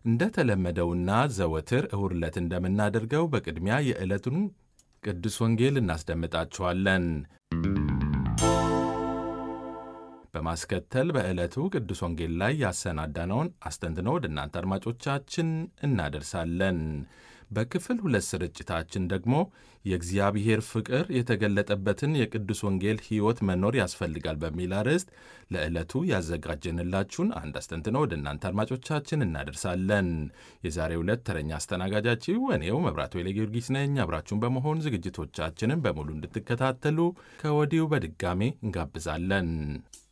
እንደተለመደውና ዘወትር እሁድ ዕለት እንደምናደርገው በቅድሚያ የዕለቱን ቅዱስ ወንጌል እናስደምጣችኋለን። በማስከተል በዕለቱ ቅዱስ ወንጌል ላይ ያሰናዳነውን አስተንትኖ ወደ እናንተ አድማጮቻችን እናደርሳለን። በክፍል ሁለት ስርጭታችን ደግሞ የእግዚአብሔር ፍቅር የተገለጠበትን የቅዱስ ወንጌል ሕይወት መኖር ያስፈልጋል በሚል አርዕስት ለዕለቱ ያዘጋጀንላችሁን አንድ አስተንትኖ ወደ እናንተ አድማጮቻችን እናደርሳለን። የዛሬው ዕለት ተረኛ አስተናጋጃችሁ እኔው መብራቱ ኃይለ ጊዮርጊስ ነኝ። አብራችሁን በመሆን ዝግጅቶቻችንን በሙሉ እንድትከታተሉ ከወዲሁ በድጋሜ እንጋብዛለን።